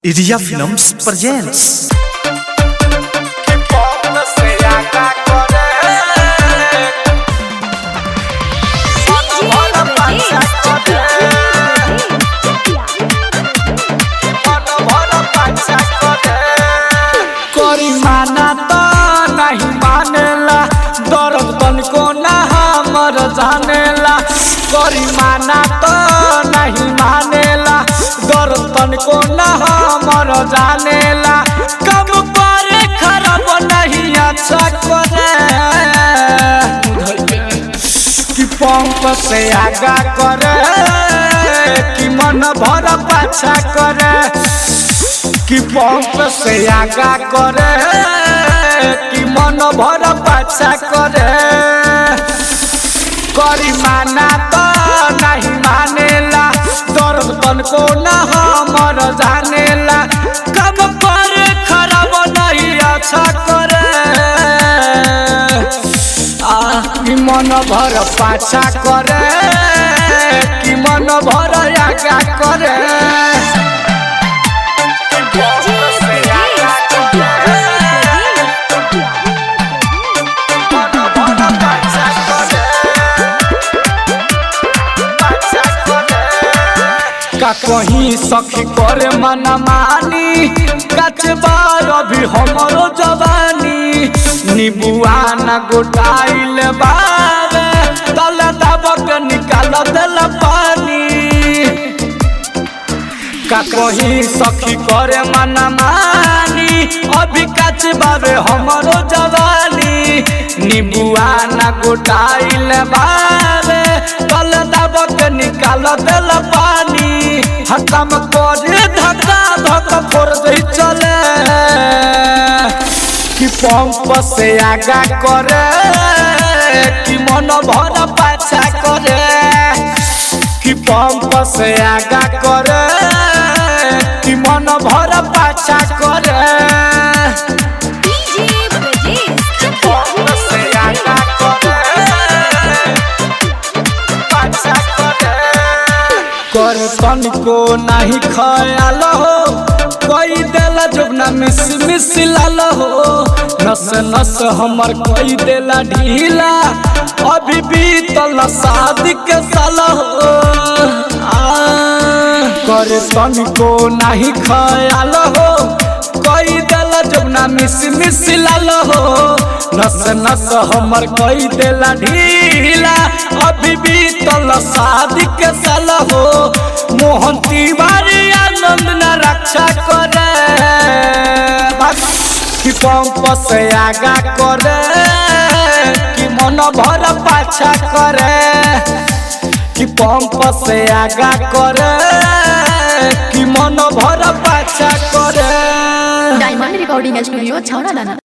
Iria Films presents करी माना तो नहीं मानेला दर्द तनिको ना हमर जानेला करी माना तो नहीं मानेला दर्द तनिको ना हमर जानेला कम करे खराब नहीं अच्छा करे कि पंप से आगा करे कि मन भर पाछा करे कि पंप से आगा करे कि मन भर पाछा करे करी माना तो नहीं मानेला दर्द तन को न हमर जानेला कब करे खराब नहीं अच्छा करे आ कि मन भर पाछा करे कि मन भर आगा करे का कहीं सखी करे मन मानी कच बार अभी हमरो जवानी नीबुआ न गोटाइल बावे तल दबक निकाल दिल पानी का कहीं सखी करे मन मानी अभी कच बावे हमरो जवानी नीबुआ न गोटाइल बावे तल दबक निकाल दिल पानी हतम करे धक्का धक्का फोड़ दे चले कि पंप से आगा करे कि मन भर पाछा करे कि पंप से आगा करे कि मन भर पाछा करे पंप से आगा करे पाछा करे कर तनिको नहीं खयाल हो कोई देला जोगना मिस मिस लाल हो नस नस हमर कोई देला ढीला अभी बीतल शादी के साल हो आ, कर तनिको नहीं खयाल हो कोई देला जोगना मिस मिस लाल हो नस नस हमर कोई देला ढीला अभी बीतल शादी के साल हो मोहन तिवारी आनंद न रक्षा करे बस कि पंप से आगा करे कि मन भर पाछा करे कि पंप से आगा करे कि मन भर पाछा करे डायमंड रिकॉर्डिंग स्टूडियो छौरा दाना